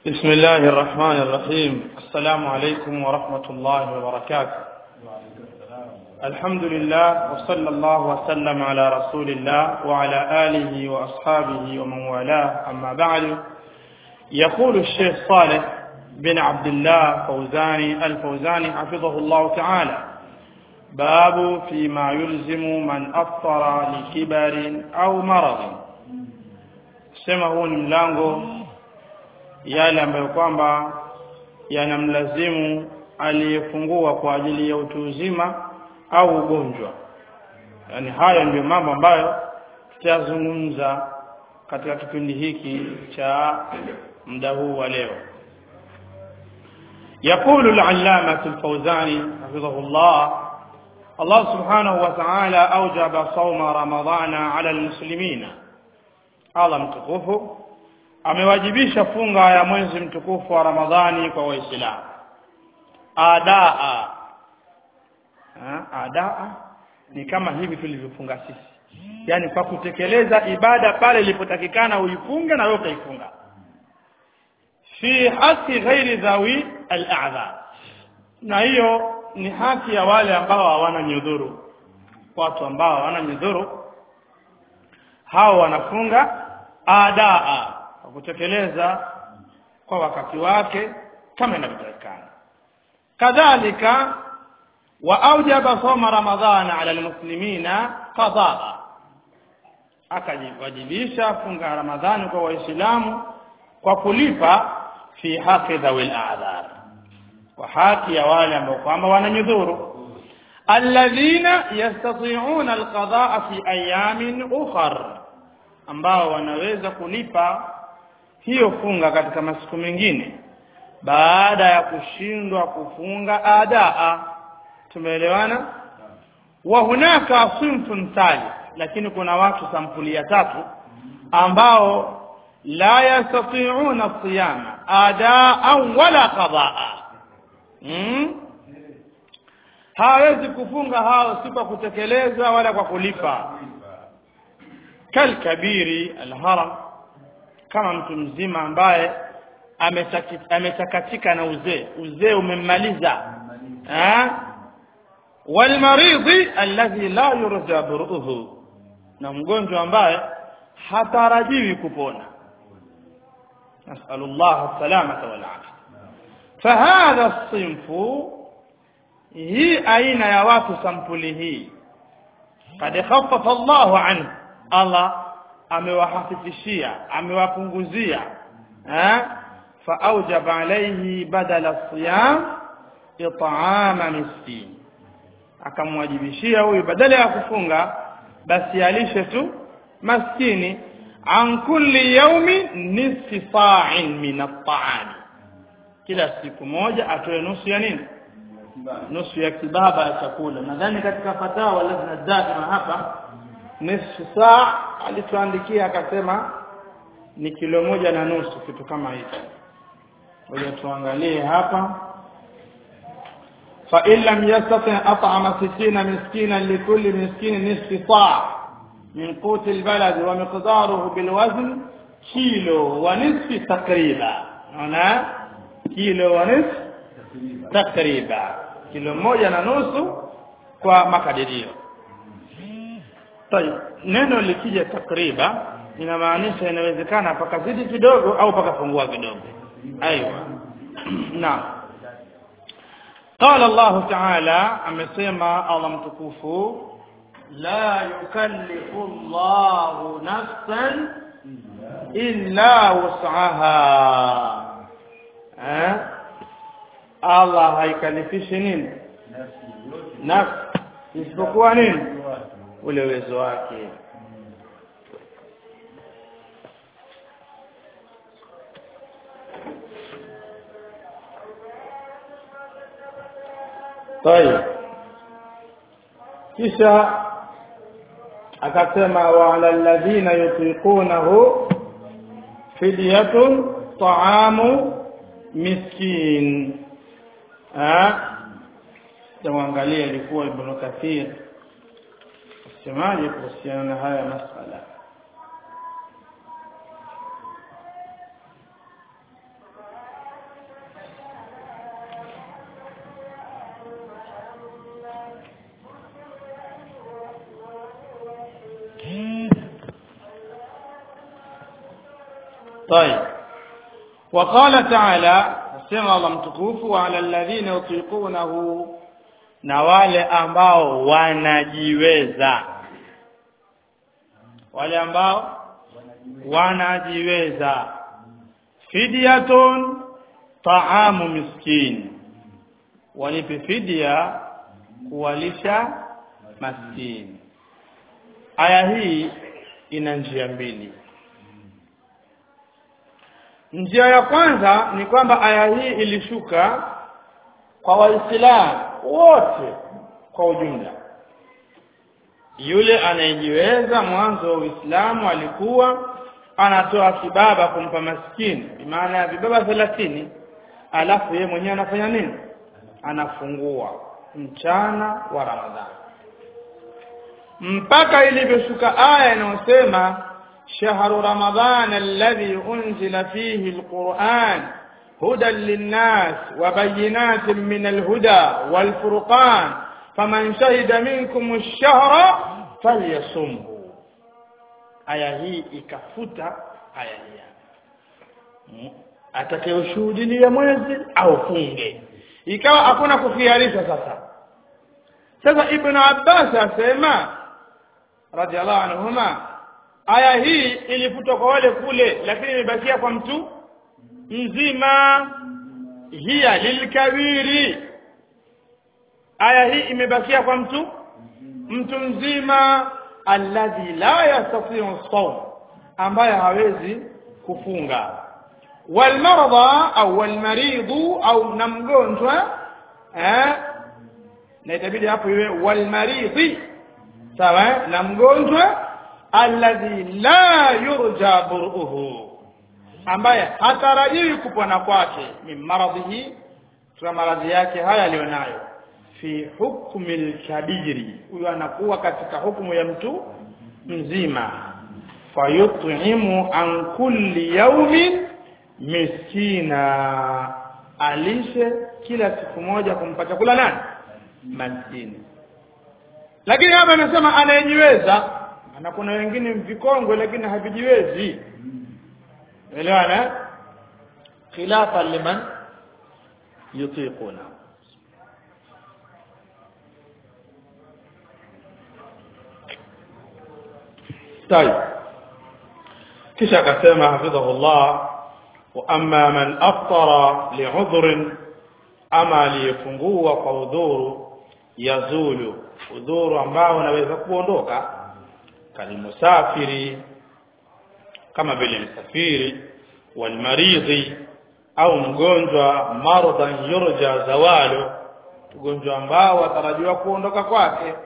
بسم الله الرحمن الرحيم السلام عليكم ورحمة الله وبركاته الحمد لله وصلى الله وسلم على رسول الله وعلى آله وأصحابه ومن والاه أما بعد يقول الشيخ صالح بن عبد الله فوزاني الفوزاني حفظه الله تعالى باب فيما يلزم من أفطر لكبر أو مرض sema huu ni mlango yale ambayo kwamba yanamlazimu aliyefungua kwa ajili ya utu uzima au ugonjwa yaani haya ndiyo mambo ambayo tutayazungumza katika kipindi hiki cha muda huu wa leo يقول العلامة الفوزاني حفظه الله الله سبحانه وتعالى أوجب صوم رمضان على المسلمين Allah mtukufu amewajibisha funga ya mwezi mtukufu wa Ramadhani kwa Waislamu adaa adaa ni kama hivi tulivyofunga sisi yani kwa kutekeleza ibada pale ilipotakikana uifunge na wewe ukaifunga fi haki ghairi dhawi al-a'dhar na hiyo ni haki ya wale ambao hawana nyudhuru watu ambao hawana nyudhuru hao wanafunga adaa kwa kutekeleza kwa wakati wake kama inavyotakikana kadhalika wa aujaba soma ramadhana ala almuslimina qadaa akajibajibisha funga ramadhani kwa waislamu kwa kulipa fi haqi dhawil a'dhar kwa haki ya wale ambao kwamba wananyudhuru alladhina yastati'una alqadaa fi ayamin ukhra ambao wanaweza kulipa hiyo funga katika masiku mengine baada ya kushindwa kufunga adaa tumeelewana wa hunaka sinfun thalith lakini kuna watu sampuli ya tatu ambao la yastati'una siyama adaa wala qadaa hmm? hawezi kufunga hao si kwa kutekeleza wala kwa kulipa kalkabiri alharam kama mtu mzima ambaye ametakatika na uzee uzee umemmaliza walmaridhi alladhi la yurja buruhu na mgonjwa ambaye hatarajiwi kupona nasalullah salamata wal afia fahadha sinfu hii aina ya watu sampuli hii kad khaffafa Allahu anhu Allah amewahafifishia amewapunguzia eh fa aujaba alayhi badala siyam it'ama miskin akamwajibishia huyu badala ya kufunga basi alishe tu maskini an kulli yaumi nisfi sa'in min at-ta'am kila siku moja atoe nusu ya nini nusu ya kibaba ya chakula nadhani katika fatawa lazima daima hapa nusu saa alituandikia akasema ni kilo moja na nusu kitu kama hicho ngoja tuangalie hapa fa in lam yastati at'ama 60 miskina likulli miskini nisfi saa min qut albalad wa miqdaruhu bilwazn kilo wa nisfi takriba unaona kilo wa nisfi takriba kilo moja na nusu kwa makadirio Tayeb, neno likija takriba inamaanisha inawezekana pakazidi kidogo au pakapungua kidogo. Aiwa. Naam. Qala Allah Ta'ala amesema Allah mtukufu la yukallifu Allah nafsan illa wus'aha. Eh? Allah haikalifishi nini? Nafsi isipokuwa nini? ule uwezo wake طيب kisha akasema wa ala alladhina yutiqunahu fidyatun ta'amu miskin ah tuangalie ilikuwa ibn kathir semaje kuhusiana na haya masala طيب وقال تعالى sema Allah mtukufu wa ala alladhina yutiqunahu na wale ambao wanajiweza wale ambao wanajiweza fidyatun taamu miskin walipe fidia kuwalisha maskini aya hii ina njia mbili njia ya kwanza ni kwamba aya hii ilishuka kwa waislamu wote kwa ujumla yule anayejiweza mwanzo wa Uislamu alikuwa anatoa kibaba kumpa maskini maana ya vibaba 30 alafu yeye mwenyewe anafanya nini anafungua mchana wa Ramadhani mpaka ilivyoshuka aya inayosema shahru ramadhan alladhi unzila fihi alquran هدى للناس وبينات من الهدى والفرقان فمن شهد منكم الشهر فليصمه aya hii ikafuta aya hii atakayoshuhudia mwezi au funge ikawa hakuna kufiarisha sasa sasa ibn abbas asema radhiallahu anhuma aya hii ilifutwa kwa wale kule lakini imebakia kwa mtu mzima hiya lilkabiri aya hii imebakia kwa mtu mtu mzima alladhi la yastati'u sawm ambaye hawezi kufunga walmarada au walmaridu au na mgonjwa eh na itabidi hapo iwe walmaridi sawa na mgonjwa alladhi la yurja buruhu ambaye hatarajiwi kupona kwake min maradhihi kwa maradhi yake haya alionayo fi hukmi al-kabiri huyo anakuwa katika hukumu ya mtu mzima fayut'imu an kulli yawmin miskina alishe kila siku moja kumpa chakula nani maskini lakini hapa anasema anayejiweza na kuna wengine vikongwe lakini havijiwezi elewana khilafa liman yutiquna طيب kisha akasema hafidhahullah wa amma man aftara li'udhrin ama aliyefungua kwa udhuru yazulu udhuru ambao unaweza kuondoka kalimusafiri kama vile msafiri walmaridhi au mgonjwa maradhan yurja zawalu ugonjwa ambao watarajiwa kuondoka kwake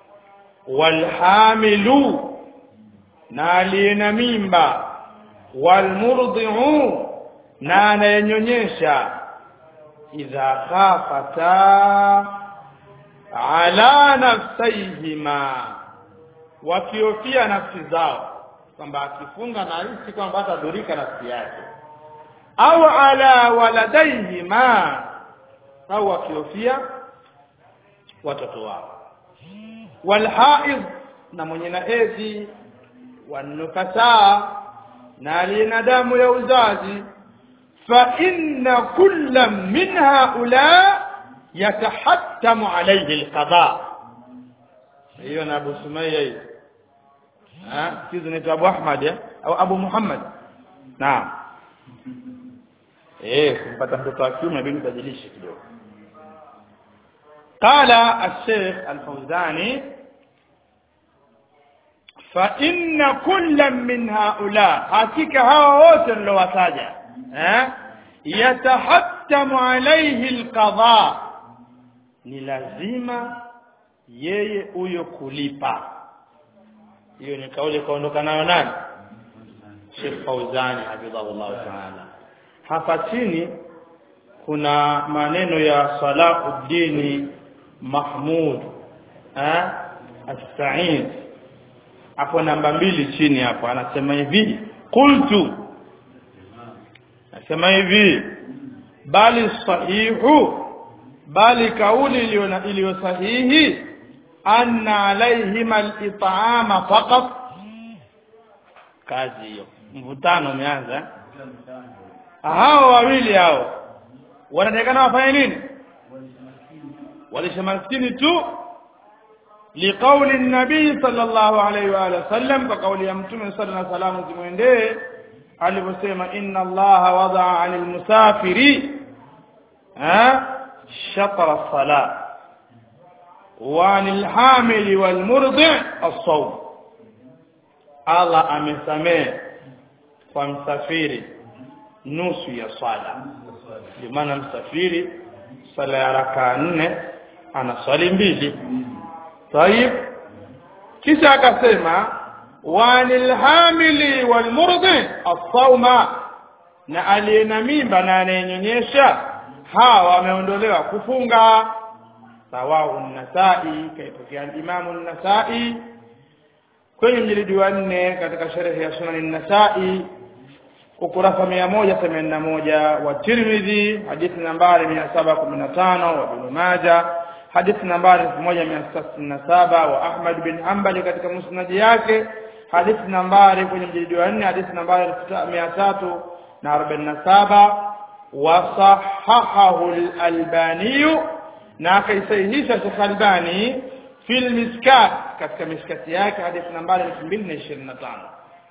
walhamilu na aliye na mimba walmurdhi'u na anayenyonyesha idha khafata ala nafsayhima wakiofia nafsi zao kwamba akifunga na hisi kwamba atadhurika nafsi yake au ala waladaihima au wakiofia watoto wao walhaid na mwenye na hedhi wanufasaa na aliye na damu ya uzazi fa inna kulla min haula yatahattamu alayhi alqada hiyo na Abu Sumayya hiyo ah kizu ni Abu Ahmad ya au Abu Muhammad naam eh kumpata mtoto wa kiume inabidi ubadilishe kidogo قال الشيخ الفوزاني فإن كل من هؤلاء حقيقة هؤلاء wote nilowataja eh yatahattamu alayhi alqada ni lazima yeye huyo kulipa hiyo ni kauli kaondoka nayo nani Sheikh Fauzani hafidhahullah ta'ala hapa chini kuna maneno ya Salahuddin Mahmud eh as-Sa'id hapo namba mbili chini hapo anasema hivi qultu anasema hivi bali sahihu bali kauli iliyo sahihi anna alaihima al-it'ama faqat kazi hiyo mvutano umeanza hao wawili hao wanatakana wafanye nini walisha maskini tu liqauli nabii sallallahu alaihi wa alihi wasallam kwa kauli ya mtume sallallahu alaihi wasallam zimwendee aliposema inna allaha wadaa anil musafiri ha shatra salat wa anil hamili wal murdi as-sawm Allah amesamehe kwa msafiri nusu ya swala ndio maana msafiri swala ya rakaa nne ana swali mbili طيب kisha akasema wanil hamili wal murdi as-sawma na aliyena mimba na anayenyonyesha hawa wameondolewa kufunga sawahu an-nasai kaipokea al-imamu an-nasai kwenye mjilidi wa nne katika sherehe ya sunan an-nasai ukurasa mia moja themanini na moja wa Tirmidhi hadithi nambari mia saba kumi na tano wa Ibn Majah hadithi nambari elfu moja mia sita sitini na saba wa Ahmad bin Hanbali katika musnadi yake hadithi nambari kwenye mjilidi wa nne hadithi nambari mia tatu na arobaini na saba wasahahahu al-Albaniyu na akaisahihisha Sheikh Albani fil miskat katika miskati yake hadithi nambari elfu mbili na ishirini na tano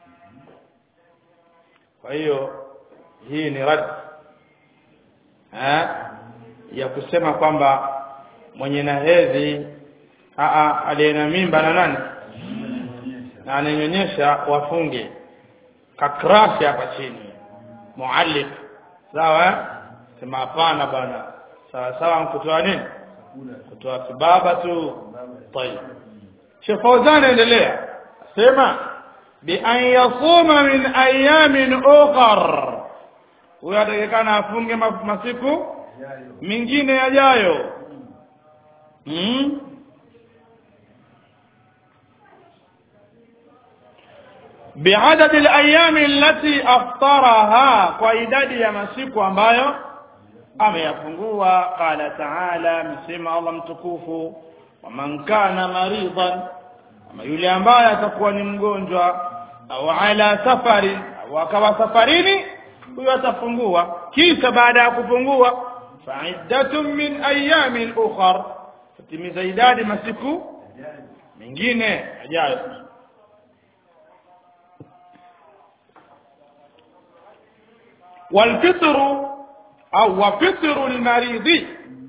kwa hiyo hii ni rad eh ya kusema kwamba mwenye na hedhi aliye na mimba na nani na ananyonyesha wafunge kakrashi hapa chini muallif sawa sema hapana bana sawa sawa kutoa nini kutoa kibaba tu طيب Sheikh Fauzan endelea sema بأن يصوم من أيام أخر huyo atakikana afunge masiku mingine yajayo hmm? biadadi alayami allati aftaraha kwa idadi ya masiku ambayo ameyafungua qala taala msema Allah mtukufu waman kana maridan ama yule ambaye atakuwa ni mgonjwa au ala safari au akawa safarini huyo atafungua kisha baada ya kufungua fa'iddatun min ayamin ukhar fatimiza idadi masiku mengine ajayo والفطر au wafitru almaridhi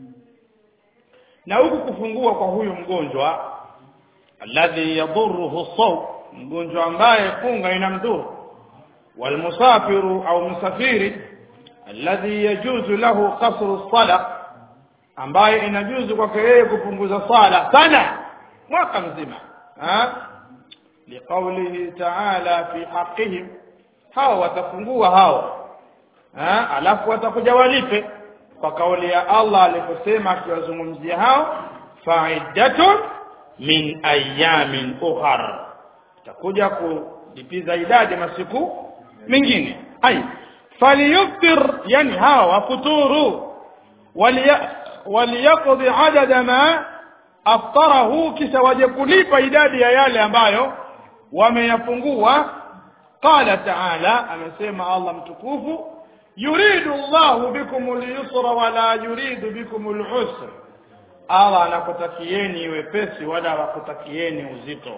na huku kufungua kwa huyu mgonjwa alladhi yadhurruhu saw mgonjwa ambaye funga inamdhuru walmusafiru au msafiri alladhi yajuzu lahu qasru sala ambaye inajuzu kwake yeye kupunguza sala sana mwaka mzima ha liqaulihi ta'ala fi haqqihim hao watafungua hao ha alafu watakuja walipe kwa kauli ya Allah aliposema akiwazungumzia hao fa'iddatun min ayamin ukhar takuja kulipiza idadi masiku mengine ai falyuftir yani hawa wafuturu waliyaqdi adada ma aftarahu kisha waje kulipa idadi ya yale ambayo wameyafungua qala ta'ala amesema Allah mtukufu yuridu Allahu bikum al-yusra wala yuridu bikum al-usra Allah anakutakieni wepesi wala hakutakieni uzito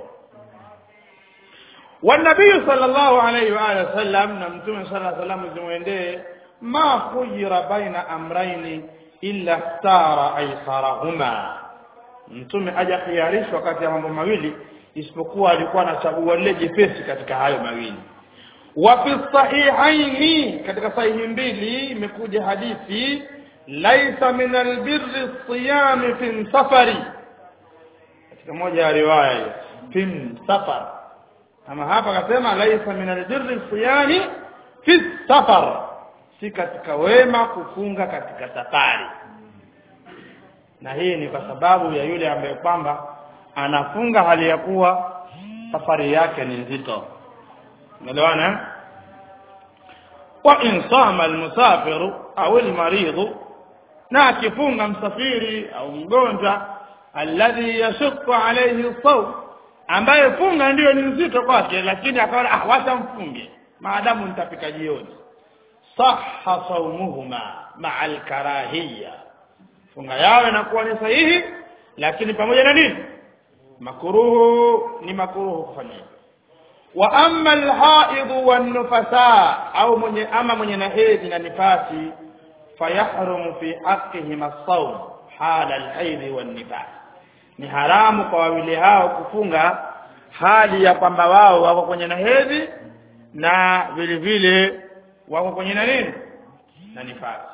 والنبي صلى الله عليه وآله وسلم نمتم صلى الله عليه وسلم زمويندee ما خير بين أمرين إلا اختار أيسرهما mtume aja khiarishwa kati ya mambo mawili isipokuwa alikuwa anachagua lile jepesi katika hayo mawili wa fi sahihaini katika sahihi mbili imekuja hadithi laisa min albirri siyami fi safari katika moja ya riwaya hiyo fi safar ama hapa akasema laisa min albirri siyami fi safar si katika wema kufunga katika safari na hii ni kwa sababu ya yule ambaye kwamba anafunga hali ya kuwa safari yake ni nzito umeelewana wa in sama almusafiru au almaridhu na akifunga msafiri au mgonjwa alladhi yashukku alayhi sawm ambaye funga ndiyo ni nzito kwake lakini akaona ah wacha mfunge maadamu nitafika jioni sahha saumuhuma ma'a al-karahiyya funga yao inakuwa ni sahihi lakini pamoja na nini makuruhu ni makuruhu kufanya hivyo wa amma alhaid wan nufasa au mwenye ama mwenye na hedhi na nifasi fayahrumu fi haqqihim as-sawm hala alhaid wan nifas ni haramu kwa wawili hao kufunga hali ya kwamba wao wako kwenye na hedhi na vile vile wako kwenye na nini na nifasi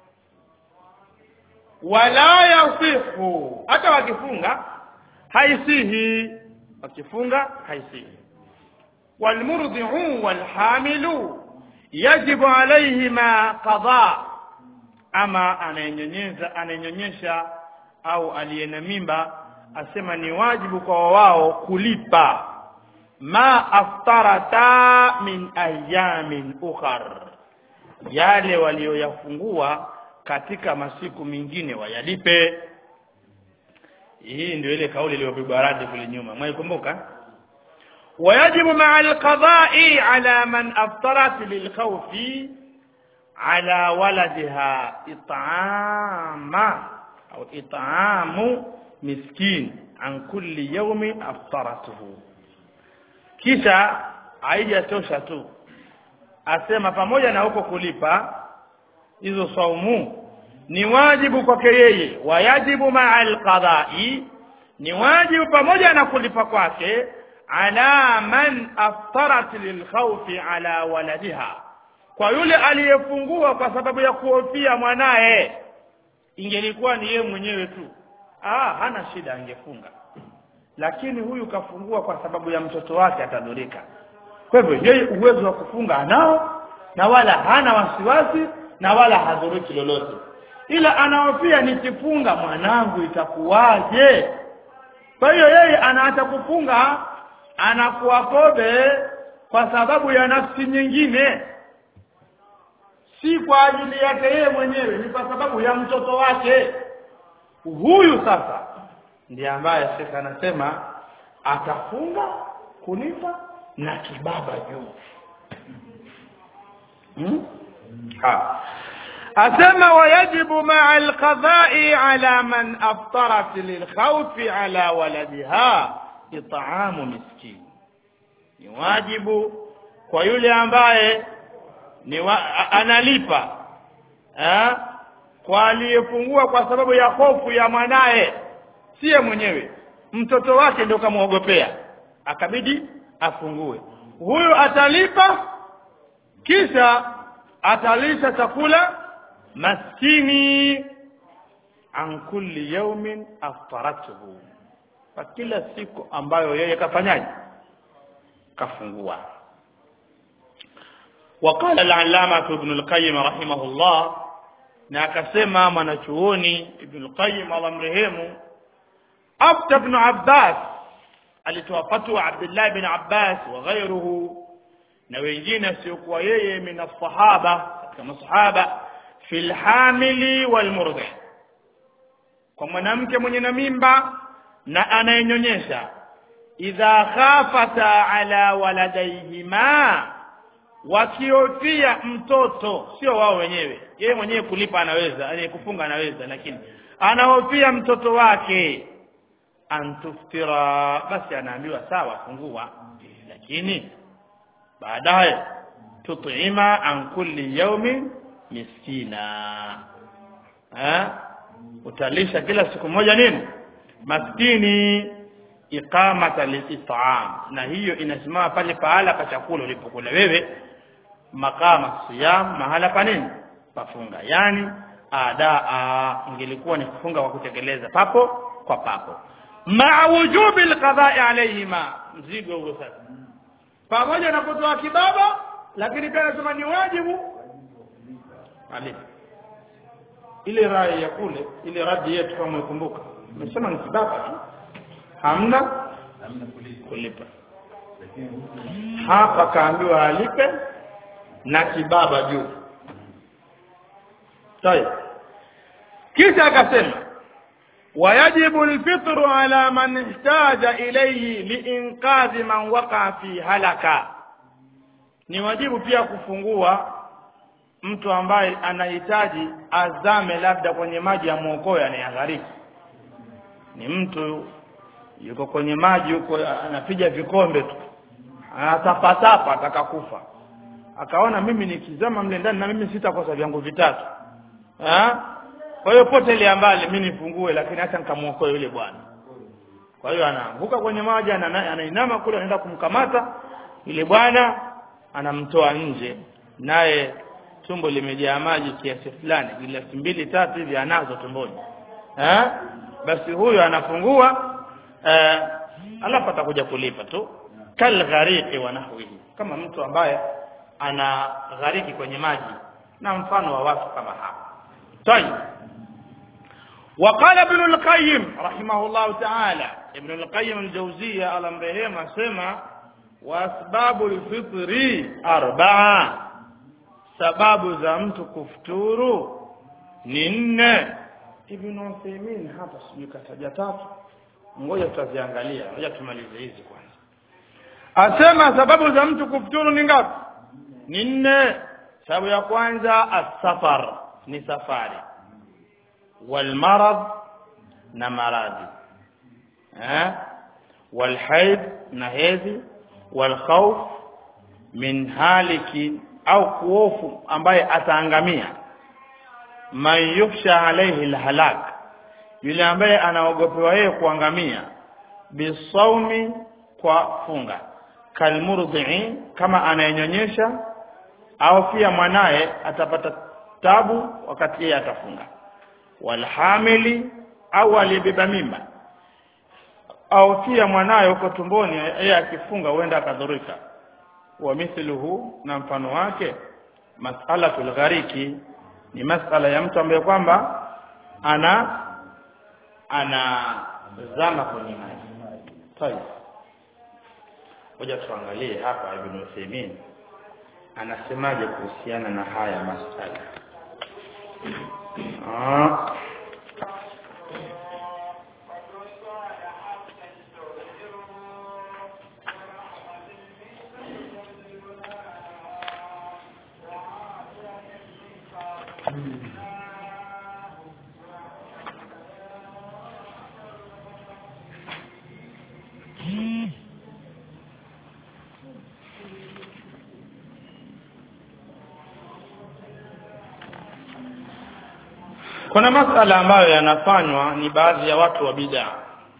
wala yasihu hata wakifunga haisihi wakifunga haisihi والمرضع والحامل يجب عليهما قضاء ama anayenyonyesha anayenyonyesha au aliyena mimba asema ni wajibu kwa wao kulipa ma aftarata min ayamin ukhar yale walioyafungua katika masiku mengine wayalipe hii ndio ile kauli iliyopigwa radi kule nyuma mwaikumbuka ويجب مع القضاء على من أفطرت للخوف على ولدها إطعام أو إطعام مسكين عن كل يوم أفطرته kisha haijatosha tu asema pamoja na huko kulipa hizo saumu ni wajibu kwake yeye wayajibu maa alqadai ni wajibu pamoja na kulipa kwake ala man aftarat lilkhawfi ala waladiha kwa yule aliyefungua kwa sababu ya kuhofia mwanaye ingelikuwa ni yeye mwenyewe tu ah hana shida angefunga lakini huyu kafungua kwa sababu ya mtoto wake atadhurika kwa hivyo yeye uwezo wa kufunga anao na wala hana wasiwasi na wala hadhuriki lolote ila anahofia nikifunga mwanangu itakuwaje kwa hiyo yeye anaacha kufunga anakuwa kobe kwa sababu ya nafsi nyingine si kwa ajili yake yeye mwenyewe ni kwa sababu ya mtoto wake huyu sasa ndiye ambaye shekhe anasema atafunga kulipa na kibaba juu hmm? ha. asema wayajibu maa alqadai ala man aftarat lilkhawfi ala waladiha itaamu miskini ni wajibu kwa yule ambaye ni wa, a, analipa eh, kwa aliyefungua kwa sababu ya hofu ya mwanaye siye mwenyewe mtoto wake ndio kamwogopea akabidi afungue huyu atalipa kisha atalisha chakula maskini an kulli yaumin aftaratuhu kwa kila siku ambayo yeye kafanyaje kafungua وقال العلامة ابن القيم رحمه الله na akasema mwanachuoni Ibn al-Qayyim Allah mrehemu Abd ibn Abbas alitoa fatwa Abdullah ibn Abbas wa ghayruhu na wengine siokuwa yeye min as-sahaba katika masahaba fil hamili wal murdi kwa mwanamke mwenye na mimba na anayenyonyesha idha khafata ala waladayhima wakiofia mtoto sio wao wenyewe yeye mwenyewe kulipa anaweza yani kufunga anaweza lakini anahofia mtoto wake antuftira basi anaambiwa sawa fungua lakini baadaye tut'ima an kulli yawmin miskina ha utalisha kila siku moja nini maskini iqamata lilit'am na hiyo inasimama pale pahala pa chakula ulipokula wewe makama siyam mahala pa nini pafunga yani adaa ingelikuwa ni kufunga kwa kutekeleza papo kwa papo ma wujubi alqada'i alayhima mzigo huo sasa pamoja na kutoa kibaba lakini pia anasema ni wajibu alifu ile rai ya kule ile radi yetu kama ukumbuka umesema ni kibaba tu hamna hamna kulipa kulipa lakini hapa kaambiwa alipe na kibaba juu طيب kisha akasema wayajibu alfitru ala man ihtaja ilayhi liinqadhi man waqa fi halaka ni wajibu pia kufungua mtu ambaye anahitaji azame labda kwenye maji ya mwokoe anayaghariki ni mtu yuko kwenye maji huko anapiga vikombe tu anatapatapa atakakufa akaona mimi nikizama mle ndani na mimi sitakosa vyangu vitatu ha? kwa hiyo pote ile ambali mimi nifungue lakini acha nikamuokoe yule bwana kwa hiyo anaanguka kwenye maji ana- anainama kule anaenda kumkamata yule bwana anamtoa nje naye tumbo limejaa maji kiasi fulani glasi mbili tatu hivi anazo tumboni eh basi huyo anafungua eh, alafu atakuja kulipa tu kal ghariqi wa nahwihi kama mtu ambaye ana ghariki kwenye maji na mfano wa watu kama hapa طيب وقال ابن القيم رحمه الله تعالى ابن القيم الجوزية على مرهما سمع وأسباب الفطر أربعة sababu za mtu kufuturu ni nne ibn Uthaymeen hapa sijui kataja tatu ngoja tutaziangalia ngoja tumalize hizi kwanza asema sababu za mtu kufuturu ni ngapi ni nne sababu ya kwanza asafar ni safari walmarad na maradhi eh walhaid na hedhi walkhawf min haliki au kuofu ambaye ataangamia man yukhsha alayhi alhalak yule ambaye anaogopewa yeye kuangamia bisaumi kwa funga kalmurdhi kama anayenyonyesha au pia mwanaye atapata tabu wakati yeye atafunga walhamili au aliyebeba mimba au pia mwanaye uko tumboni yeye akifunga huenda akadhurika wa mithluhu na mfano wake mas'alatul ghariki ni masala ya mtu ambaye kwamba ana anazama kwenye maji tayeb ngoja tuangalie hapa ibn Uthaymeen anasemaje kuhusiana na haya masala ah kuna masala ambayo yanafanywa ni baadhi ya watu wa bid'a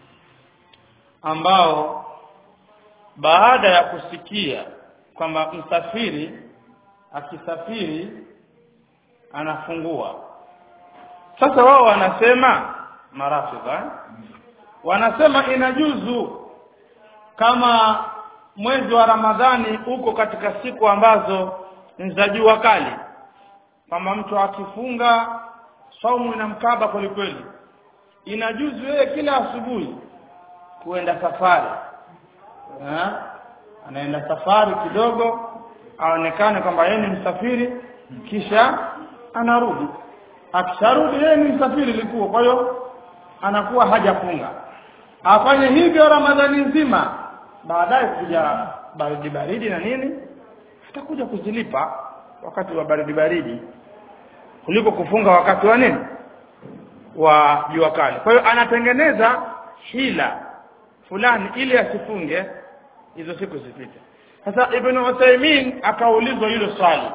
ambao baada ya kusikia kwamba msafiri akisafiri anafungua sasa wao wanasema marafidha wanasema inajuzu kama mwezi wa Ramadhani uko katika siku ambazo ni za jua kali kwamba mtu akifunga saumu inamkaba kweli kweli inajuzu yeye kila asubuhi kuenda safari ha? anaenda safari kidogo aonekane kwamba yeye ni msafiri kisha anarudi akisharudi yeye ni msafiri likuwa kwa hiyo anakuwa hajafunga afanye hivyo ramadhani nzima baadaye kuja baridi baridi na nini atakuja kuzilipa wakati wa baridi baridi kuliko kufunga wakati wa nini wa jua kali kwa hiyo anatengeneza hila fulani ili asifunge hizo siku zipite sasa ibn Uthaymeen akaulizwa hilo swali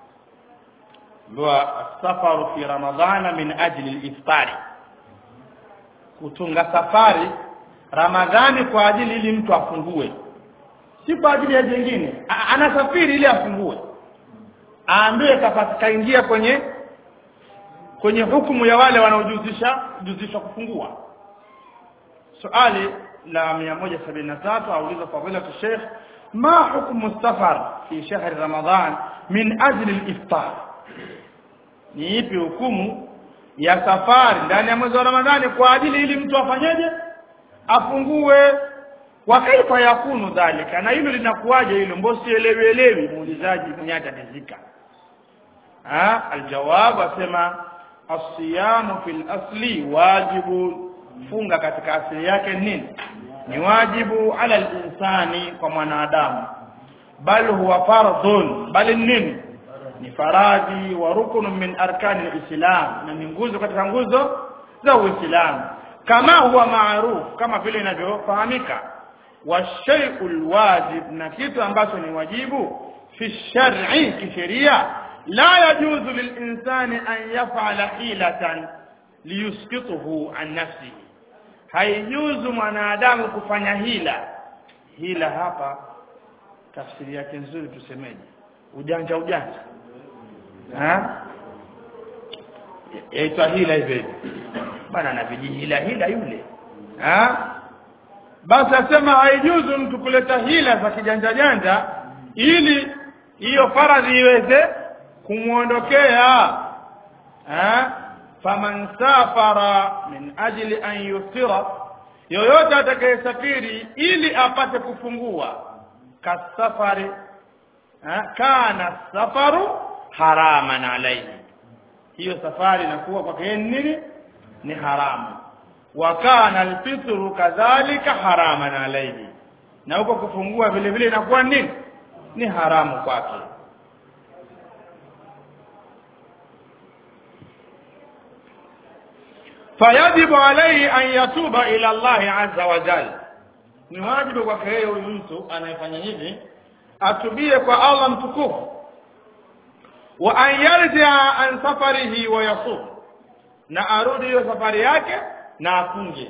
ndio safaru fi ramadhana min ajli al-iftari kutunga safari ramadhani kwa ajili ili mtu afungue si kwa ajili ya jingine A- anasafiri ili afungue aambiwe kaingia kwenye kwenye hukumu ya wale wanaojuzisha juzisha kufungua swali la 173 auliza fadilatu Sheikh ma hukmu safar fi shahri Ramadhan min ajli al-iftar ni ipi hukumu ya safari ndani ya mwezi wa Ramadhani kwa ajili ili mtu afanyeje afungue wa kaifa yakunu dhalika na hilo linakuwaje hilo mbosi elewi elewi muulizaji mwenye atatizika ah aljawab asema asiyamu fil asli wajibu funga katika asili yake nini ni wajibu ala linsani kwa mwanadamu bal huwa fardhun bali nini ni faradhi wa rukun min arkani alislam na ni nguzo katika nguzo za uislamu kama huwa maarufu kama vile inavyofahamika wa shay'ul wajib na kitu ambacho ni wajibu fi shar'i kisheria la yajuzu lilinsani an yaf'ala hilatan liyusqituhu an nafsihi haijuzu mwanadamu kufanya hila hila hapa tafsiri yake nzuri tusemeje ujanja ujanja ha yaitwa hila hivyo hivyo bana ana vijihila hila yule ha basi asema haijuzu mtu kuleta hila za kijanja janja ili hiyo faradhi iweze kumwondokea ha faman safara min ajli an yusira yoyote atakayesafiri ili apate kufungua kasafari ha? kana safaru haraman alayhi hiyo safari inakuwa kwake yeye nini ni haramu wa kana alfitru kadhalika haraman alayhi na huko kufungua vile vile inakuwa nini ni haramu kwake fayajibu alayhi an yatuba ila Allah azza wa jalla ni wajibu kwake yeye huyu mtu anayefanya hivi atubie kwa Allah mtukufu wa an yarjia an safarihi wa yasum na arudi hiyo safari yake na afunge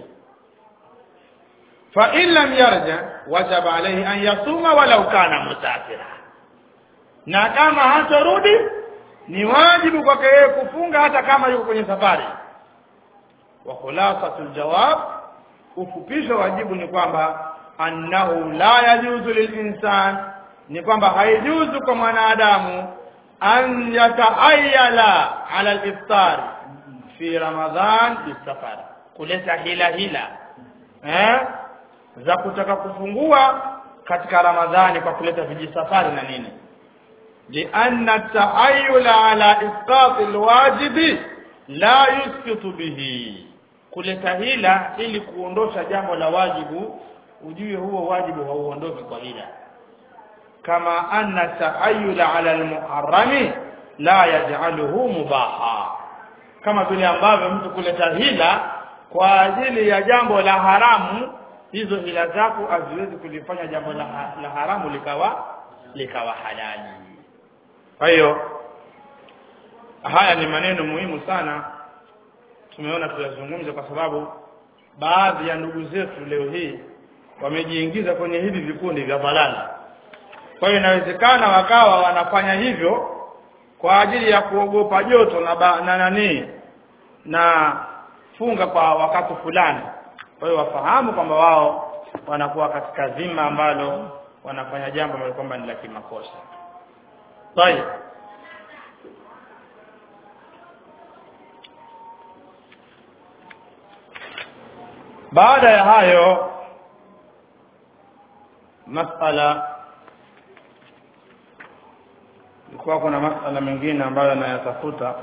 fa in lam yarja wajaba alayhi an yasuma walau kana musafira na kama hatarudi ni wajibu kwake yeye kufunga hata kama yuko kwenye safari wa khulasatul jawab ufupisho wajibu ni kwamba annahu la yajuzu lilinsan ni kwamba haijuzu kwa mwanadamu an yataayala ala aliftar fi ramadhan bisafar kuleta hila hila eh za kutaka kufungua katika ramadhani kwa kuleta vijisafari na nini lianna taayula ala isqat alwajibi la yusqitu bihi kuleta hila ili kuondosha jambo la wajibu ujue huo wajibu hauondoki kwa hila kama anna taayula ala almuharrami la yaj'aluhu mubaha kama vile ambavyo mtu kuleta hila kwa ajili ya jambo la haramu hizo hila zako haziwezi kulifanya jambo la, la haramu likawa likawa halali kwa hiyo haya ni maneno muhimu sana tumeona tuyazungumze kwa sababu baadhi ya ndugu zetu leo hii wamejiingiza kwenye hivi vikundi vya balala kwa hiyo inawezekana wakawa wanafanya hivyo kwa ajili ya kuogopa joto na ba, na nani na funga kwa wakati fulani kwa hiyo wafahamu kwamba wao wanakuwa katika zima ambalo wanafanya jambo ambalo kwamba ni la kimakosa طيب baada ya hayo masala ilikuwa kuna masala mengine ambayo anayatafuta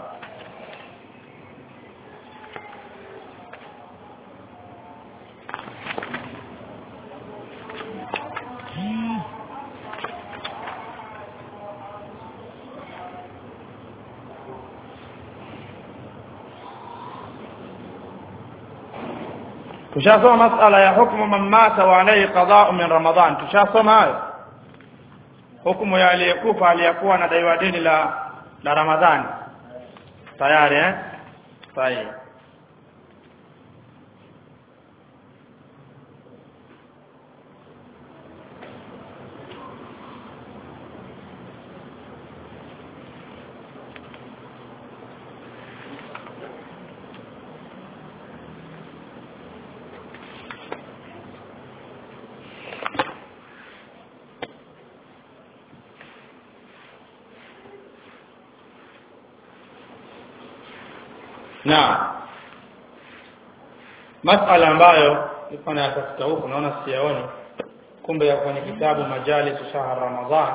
tushasoma masala ya hukmu man mata wa alayhi qada'u min ramadhan tushasoma hayo hukumu ya aliyekufa aliyekuwa na daiwa deni la la ramadhani tayari eh sahihi na masala ambayo nilikuwa nayatafuta huku naona siyaoni kumbe ya kwenye kitabu majalis shahr ramadhan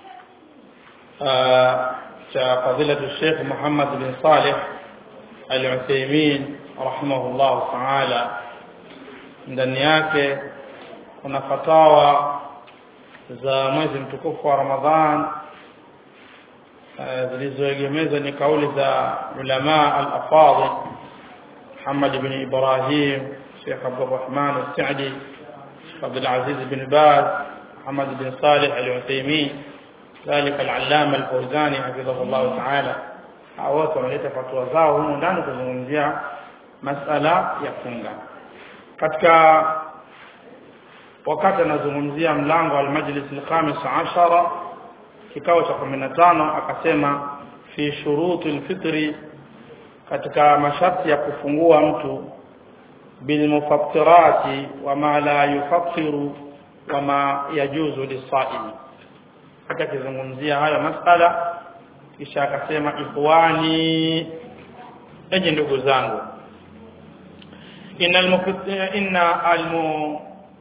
cha fadilatu Sheikh Muhammad bin Saleh Al-Uthaymeen rahimahullah ta'ala ndani yake kuna fatawa za mwezi mtukufu wa Ramadhan eh, zilizoegemezwa ni kauli za ulama al-afadhil Muhammad ibn Ibrahim Sheikh Abdurrahman al-Sa'di Sheikh Abdul Aziz bin Baz Muhammad bin Salih al-Uthaymeen ذلك العلامة الفوزاني حفظه الله تعالى hao wote wameleta fatwa zao humu ndani kuzungumzia masala ya funga katika wakati anazungumzia mlango wa majlis al-khamis ashara kikao cha 15 akasema fi shuruti al-fitri katika masharti ya kufungua mtu bilmufattirati wama la yufattiru wama yajuzu lisaimi hata akizungumzia hayo masala kisha akasema ikhwani enyi ndugu zangu inna almufatt- inna almu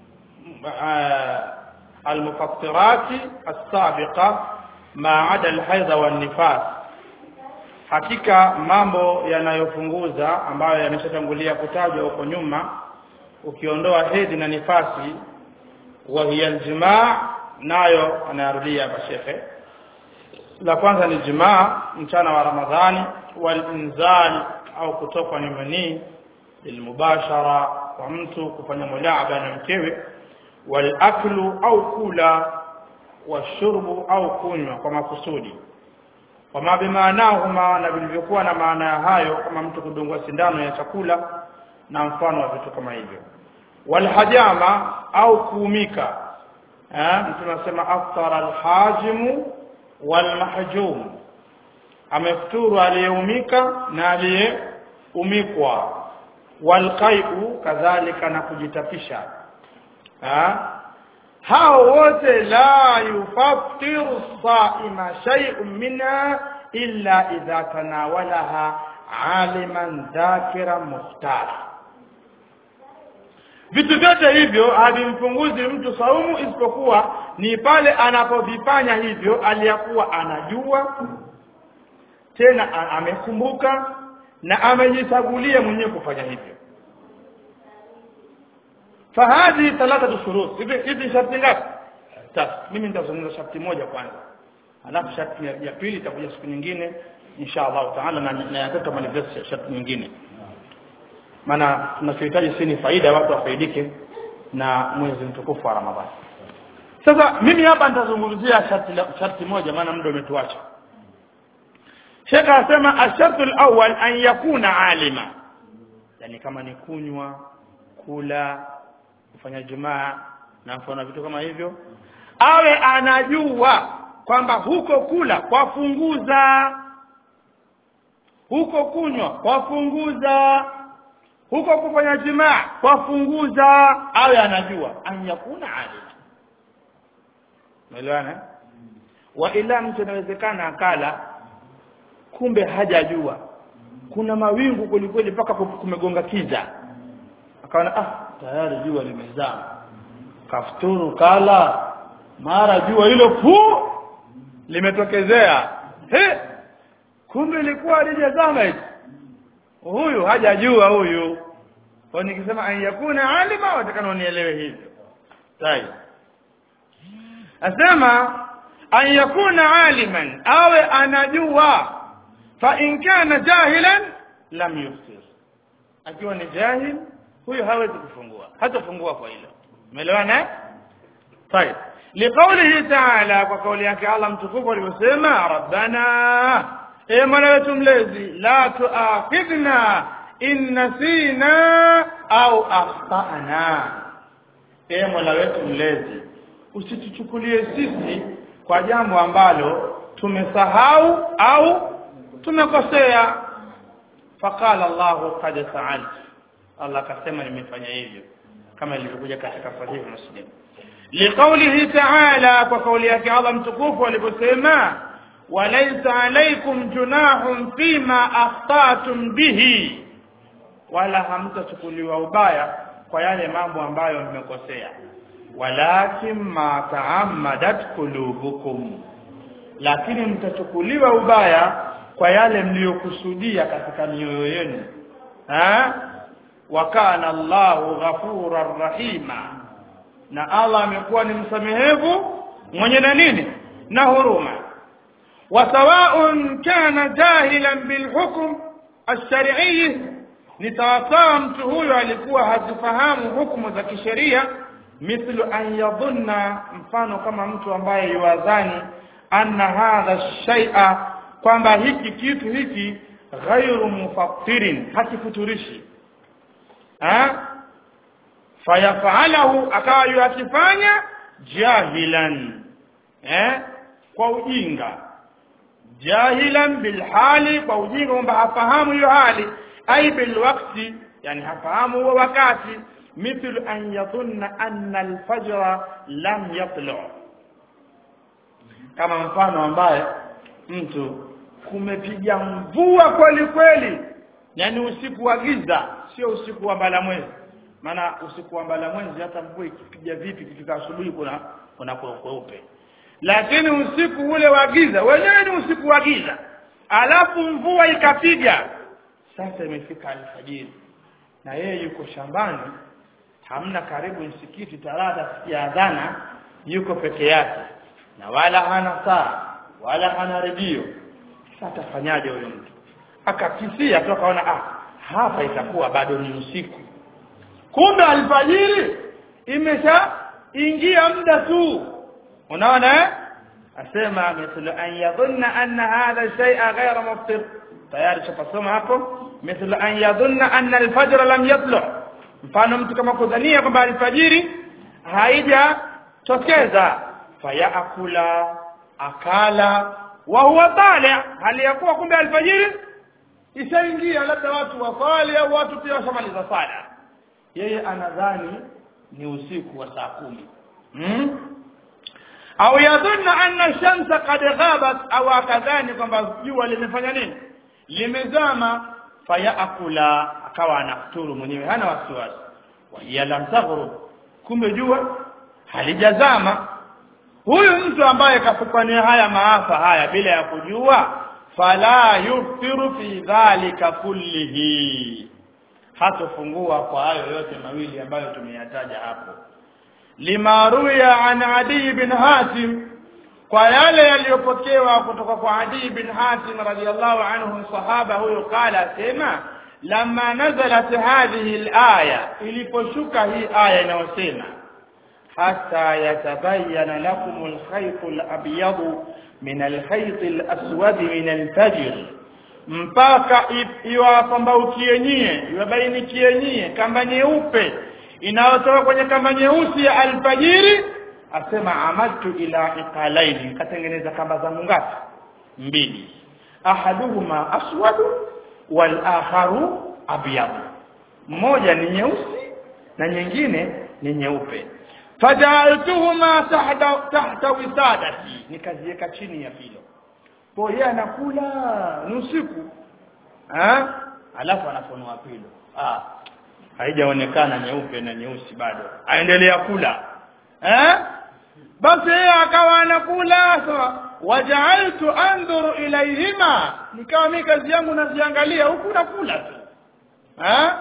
المفطرات السابقة ما عدا الحيض والنفاس hakika mambo yanayofunguza ambayo yameshatangulia kutajwa huko nyuma ukiondoa hedhi na nifasi wa hiya aljimaa nayo anayarudia hapa shekhe la kwanza ni jimaa mchana wa ramadhani walinzal au kutokwa ni manii lilmubashara kwa mtu kufanya mulaaba na mkewe walaklu au kula washurbu au kunywa kwa makusudi wama bimaanahuma na vilivyokuwa na maana ya hayo kama mtu kudungwa sindano ya chakula na mfano wa vitu kama hivyo walhajama au kuumika eh mtu anasema aftara alhajimu walmahjum amefuturu aliyeumika na aliyeumikwa walqai'u kadhalika na kujitapisha ha? hao wote la yufattiru saima shay'un minha illa idha tanawalaha aliman dhakira muhtara vitu vyote hivyo havimpunguzi mtu saumu isipokuwa ni pale anapovifanya hivyo aliyakuwa anajua tena a- amekumbuka na amejichagulia mwenyewe kufanya hivyo fahadhi thalathatu shurut hivi hivi sharti ngapi tatu mimi nitazungumza sharti moja kwanza alafu sharti ya, ya pili itakuja siku nyingine insha Allah taala na na ya tatu kama ni sharti nyingine maana tunachohitaji si ni faida watu wafaidike na mwezi mtukufu wa Ramadhani sasa mimi hapa nitazungumzia sharti la- sharti moja maana muda umetuacha Sheikh anasema ashartu alawwal an yakuna alima yani kama ni kunywa kula kufanya jumaa na mfano vitu kama hivyo awe anajua kwamba huko kula kwafunguza huko kunywa kwafunguza huko kufanya jimaa kwafunguza awe anajua an yakuna alima umeelewana wa ila mtu inawezekana akala kumbe hajajua kuna mawingu kweli kweli mpaka kumegonga kiza akaona ah tayari jua limezama kafuturu kala mara jua hilo pu limetokezea he kumbe ilikuwa alijazama hivi huyu hajajua huyu kwa nikisema an yakuna alima watakana unielewe hivyo tayari asema an yakuna aliman awe anajua fa in kana jahilan lam yuftir akiwa ni jahil huyo hawezi kufungua hatafungua kwa hilo umeelewana طيب لقوله تعالى وقول yake Allah mtukufu alivyosema rabbana e mola wetu mlezi la tuakhidhna in nasina au akhtana e mola wetu mlezi usituchukulie sisi kwa jambo ambalo tumesahau au tumekosea faqala Allahu qad fa'altu Allah akasema nimefanya hivyo kama ilivyokuja katika sahihi Muslim liqaulihi ta'ala kwa kauli yake Allah mtukufu aliposema walaysa alaykum junahun fima akhtatum bihi wala hamtachukuliwa ubaya kwa yale mambo ambayo mmekosea walakin ma ta'ammadat qulubukum lakini mtachukuliwa ubaya kwa yale mliyokusudia katika mioyo yenu ha wa kana Allahu ghafurar rahima na Allah amekuwa ni msamehevu mwenye na nini na huruma وسواء كان جاهلا بالحكم الشرعي ni sawasawa mtu huyo alikuwa hazifahamu hukumu za kisheria mithlu an yadhunna mfano kama mtu ambaye yuwadhani anna hadha shay'a kwamba hiki kitu hiki ghairu mufattirin hakifuturishi ha fayafalahu akawa yuakifanya jahilan eh kwa ujinga jahilan bilhali kwa ujinga kwamba hafahamu hiyo hali ai bilwakti yani hafahamu huo wakati mithlu an yadhunna anna alfajra lam yatlu kama mfano ambaye mtu kumepiga mvua kweli kweli yani usiku wa giza sio usiku wa mbalamwezi maana usiku wa mbalamwezi hata mvua ikipiga vipi kifika asubuhi kuna kuna kweupe lakini usiku ule wa giza wenyewe ni usiku wa giza alafu mvua ikapiga sasa imefika alfajiri na yeye yuko shambani hamna karibu msikiti talata sikia adhana yuko peke yake na wala hana saa wala hana redio sasa atafanyaje huyo mtu akakisia tu akaona ah hapa itakuwa bado ni usiku kumbe alfajiri imesha ingia muda tu unaona eh asema mithlu an yadhunna anna hadha shay'a ghayra muftir tayari chapasoma hapo mithlu an yadhunna anna alfajr lam yatlu mfano mtu kama kudhania kwamba alfajiri haijatokeza fayaakula akala wa huwa tali hali ya kuwa kumbe alfajiri ishaingia labda watu wasali au watu pia washamaliza sala yeye anadhani ni usiku wa saa kumi hmm? au yadhunna anna shamsa qad ghabat au akadhani kwamba jua limefanya nini limezama fayaakula akawa anafuturu mwenyewe hana wasiwasi wa hiya lam taghrub kumbe jua halijazama huyu mtu ambaye kafukania haya maafa haya bila ya kujua fala yuftiru fi dhalika kullihi hatofungua kwa hayo yote mawili ambayo tumeyataja hapo lima ruya an adi bin hatim kwa yale yaliyopokewa kutoka kwa adi bin hatim radiyallahu anhu sahaba huyo qala sema lama nazalat hadhihi alaya iliposhuka hii aya inayosema hata yatabayana lakum alkhayt alabyad min alkhayt alaswad min alfajr mpaka iwapambaukie nyie iwabainikie nyie kamba nyeupe inayotoka kwenye kamba nyeusi ya alfajiri asema amadtu ila iqalaini nikatengeneza kamba zangu ngapi mbili ahaduhuma aswadu wal akharu abyad mmoja ni nyeusi na nyingine ni nyeupe fajaaltuhuma tahta tahta wisadati nikaziweka chini ya filo kwa yeye anakula ni usiku eh alafu anafunua pilo ah haijaonekana nyeupe na nyeusi bado aendelea kula eh basi yeye akawa anakula sawa waja'altu andhuru ilayhima nikawa mimi kazi yangu naziangalia huku nakula tu eh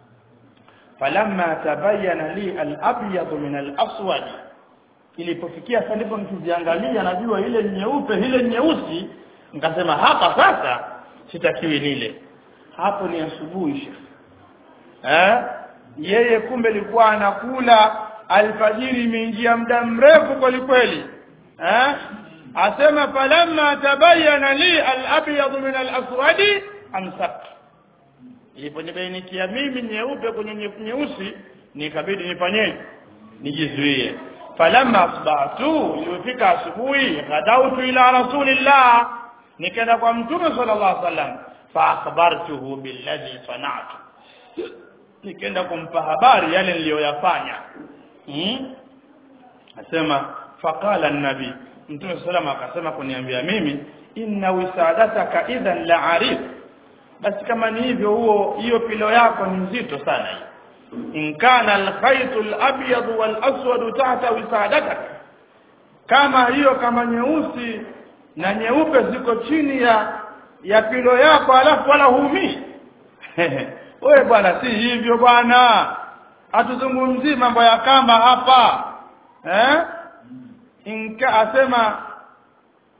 falamma tabayyana li al-abyad min al-aswad ilipofikia sasa ndipo nikiziangalia najua ile nyeupe ile nyeusi nikasema hapa sasa sitakiwi nile hapo ni asubuhi shekhi eh yeye kumbe alikuwa anakula alfajiri imeingia muda mrefu kweli kweli eh asema falamma tabayyana li al-abyad min al-aswad amsak iliponibainikia mimi nyeupe kwenye nyeusi nikabidi nifanyeje nijizuie falamma asbahtu ilipofika asubuhi ghadautu ila rasulillah nikaenda kwa mtume sallallahu alaihi wasallam fa akhbartuhu billadhi sana'tu nikaenda kumpa habari yale niliyoyafanya hmm? asema faqala an-nabi mtume sallallahu akasema kuniambia mimi inna wisadataka idhan la arif basi kama ni hivyo huo hiyo pilo yako ni nzito sana hii in kana al-khaytu al-abyad wal-aswad tahta wisadatak kama hiyo kama nyeusi na nyeupe ziko chini ya ya pilo yako alafu wala huumi wewe bwana si hivyo bwana hatuzungumzii mambo ya kamba hapa eh inka asema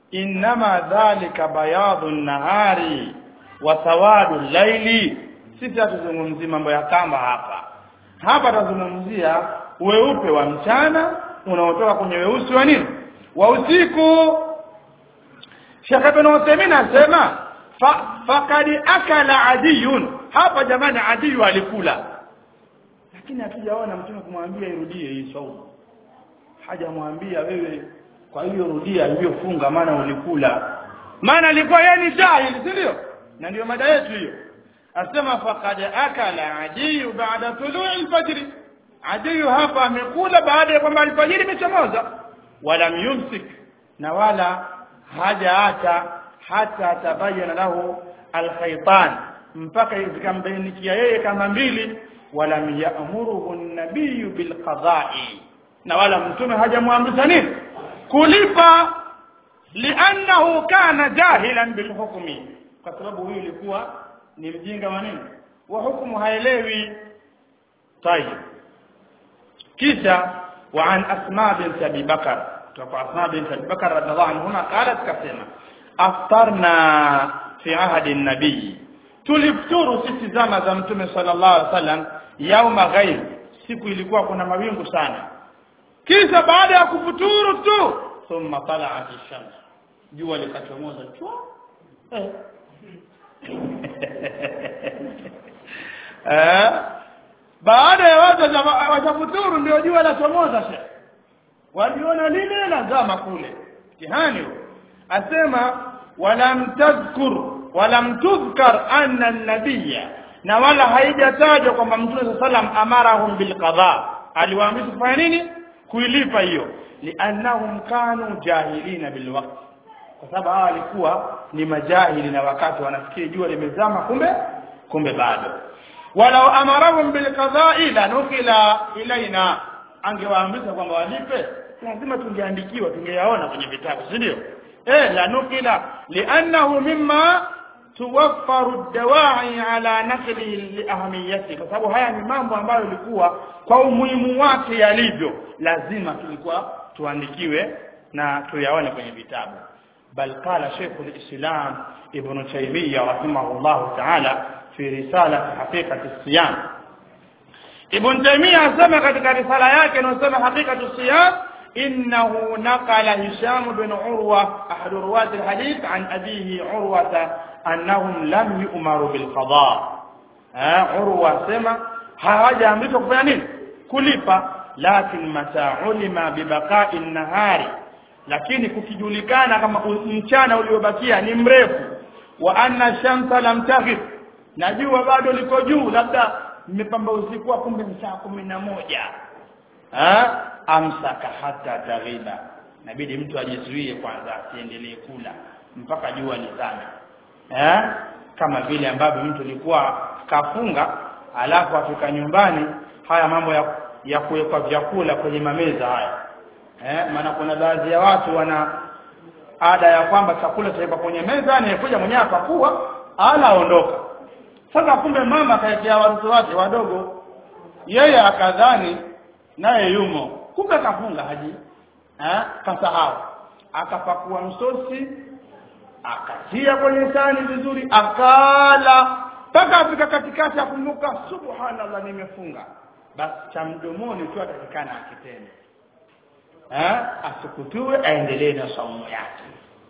innama dhalika bayadhu nahari wa sawadu laili sisi hatuzungumzii mambo ya kamba hapa hapa tazungumzia weupe wa mchana unaotoka kwenye weusi wa nini wa usiku Sheikh Ibn Uthaymeen anasema fa, fakad akala adiyun hapa jamani adiyu alikula lakini hatujaona mtume kumwambia irudie hii saumu hajamwambia wewe kwa hiyo rudia iliyofunga maana ulikula maana alikuwa yeye ni jahili si ndio na ndio mada yetu hiyo asema faqad akala adiyu baada tului alfajr adiyu hapa amekula baada ya kwamba alfajiri imechomoza wala yumsik na wala hajaacha hata tabayana lahu alkhaytan mpaka zikambainikia yeye kama mbili walam ya'muruhu an-nabiy bilqada'i na wala mtume hajamwamrisha nini kulipa li'annahu kana jahilan bilhukmi kwa sababu huyu ilikuwa ni mjinga wa nini wa hukumu haelewi tayib kisha wa an asma bint abi bakar kutoka asma bint abi bakar radhiallahu anha qalat kasema aftarna fi ahdi an-nabiy tulifuturu sisi zama za mtume sallallahu alaihi wasallam yauma ghaib siku ilikuwa kuna mawingu sana kisha baada ya kufuturu tu thumma tala'at ash-shams jua likachomoza chwa eh. eh baada ya watu watafuturu ndio jua lachomoza shekh waliona lile lazama kule mtihani asema walam tadhkur walam tudhkar anna an-nabiyya na wala haijatajwa kwamba mtume sallam amarahum bilqadha aliwaamrisha kufanya nini kuilipa hiyo liannahum kanu jahilina bilwaqt kwa sababu hawa walikuwa ni majahili na wakati wanafikiri jua limezama kumbe kumbe bado walau amarahum bilqadha'i la nukila ilaina angewaamrisha kwamba walipe lazima tungeandikiwa tungeyaona kwenye vitabu si ndio eh la nukila liannahu mimma tuwaffaru dawai ala nakli liahamiyati kwa sababu haya ni mambo ambayo ilikuwa kwa umuhimu wake yalivyo lazima tulikuwa tuandikiwe na tuyaone kwenye vitabu bal qala Sheikh al-Islam Ibn Taymiyyah rahimahullah ta'ala fi risalah haqiqati siyam Ibn Taymiyyah asema katika risala yake inayosema haqiqatu siyam إنه نقل هشام بن عروة أحد رواة الحديث عن أبيه عروة أنهم لم يؤمروا بالقضاء ها عروة سمع hawaja amrishwa kufanya nini kulipa lakin mata ulima bibaqai nahari lakini kukijulikana kama mchana uliobakia ni mrefu wa anna shamsa lam taghib na jua bado liko juu labda mmepamba usiku kumbe saa kumi na moja ha amsaka hata taghiba inabidi mtu ajizuie kwanza asiendelee kula mpaka jua lizame eh kama vile ambavyo mtu alikuwa kafunga alafu afika nyumbani haya mambo ya, ya kuwekwa vyakula kwenye mameza haya eh maana kuna baadhi ya watu wana ada ya kwamba chakula chawekwa kwenye meza ni kuja mwenyewe akakua ala aondoka sasa kumbe mama akaekea watoto wake wadogo yeye akadhani naye yumo kumbe kafunga haji eh kasahau akapakua msosi akatia kwenye sahani vizuri akala mpaka afika katikati akumbuka subhanallah nimefunga basi cha mdomoni tu atakikana akitende eh asikutue aendelee na saumu yake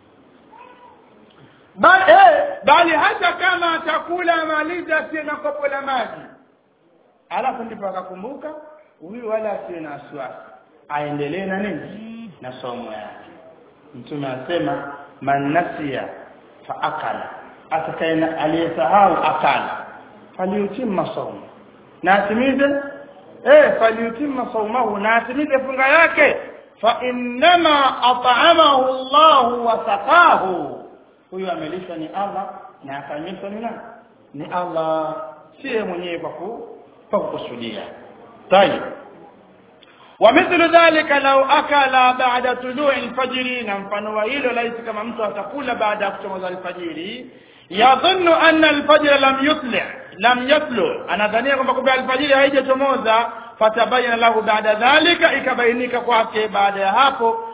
bali eh, bali hata kama atakula maliza tena kopo la maji alafu ndipo akakumbuka huyu wala asiwe na wasiwasi aendelee na nini na somo yake mtume anasema man nasiya fa akala atakaye aliyesahau akala faliutimma saumu na atimize eh faliutimma saumahu na atimize funga yake fa innama at'amahu Allah wa saqahu huyu amelisha ni Allah na akanyesha ni nani ni Allah si mwenyewe kwa kukusudia طيب ومثل ذلك لو أكل بعد طلوع الفجر na mfano wa hilo laiti kama mtu atakula baada ya kuchomoza alfajiri yadhunnu anna alfajr lam yutli lam yatlu anadhania kwamba kumbe alfajiri haijachomoza fatabayana lahu baada dhalika ikabainika kwake baada ya hapo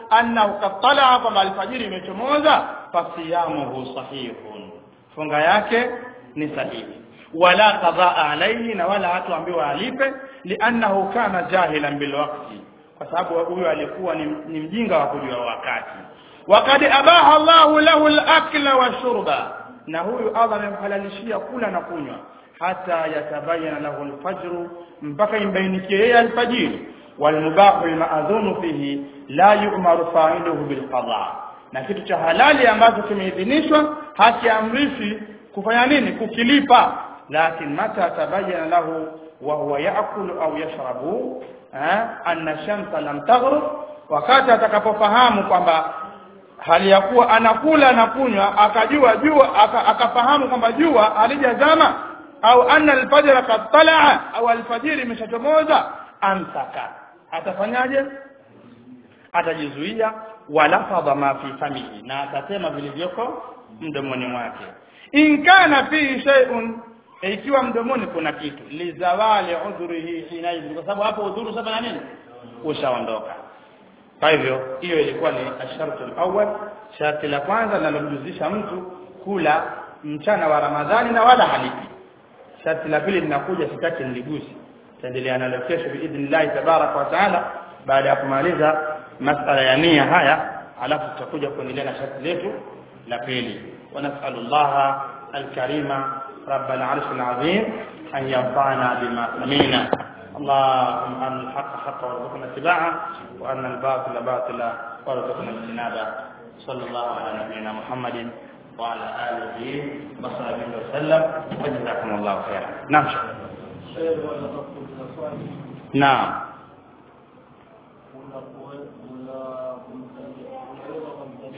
annahu qatala kwamba alfajiri imechomoza fasiyamuhu sahihun funga yake ni sahihi wala qadhaa alayhi na wala hatuambiwa alipe liannahu kana jahilan bilwaqti kwa sababu huyo alikuwa ni, ni mjinga wa kujua wakati waqad abaha Allahu lahu al-akla wa shurba na huyu Allah amemhalalishia kula na kunywa hata yatabayana lahu al-fajr mpaka imbainikie yeye alfajiri walmubahu almaadhunu fihi la yu'maru fa'iluhu bilqada na kitu cha halali ambacho kimeidhinishwa hakiamrishi kufanya nini kukilipa lakin mata tabayyana lahu wa huwa ya'kulu au yashrabu anna shamsa lam taghrib wakati atakapofahamu kwamba hali ya kuwa anakula na kunywa akajua jua aka, akafahamu kwamba jua halijazama au anna alfajra qad talaa au alfajiri imeshachomoza amsaka atafanyaje atajizuia walafadha ma fi famihi na atasema vilivyoko mdomoni mwake in kana fihi shay'un ikiwa mdomoni kuna kitu lizawali udhurihi hinaidhi kwa sababu hapo udhuru sasa na nini ushaondoka kwa hivyo hiyo ilikuwa ni ashartu alawwal sharti la kwanza linalomjuzisha mtu kula mchana wa ramadhani na wala halipi sharti la pili linakuja sitaki niligusi taendelea nalo kesho biidhnillah tabarak wa taala baada ya kumaliza masala ya nia haya alafu tutakuja kuendelea na sharti letu la pili ونسأل الله الكريم رب العرش العظيم أن ينفعنا بما سمعنا اللهم أن الحق حقا وارزقنا اتباعه وأن الباطل باطلا وارزقنا اجتنابه صلى الله على نبينا محمد وعلى آله وصحبه وسلم وجزاكم الله خيرا نعم نعم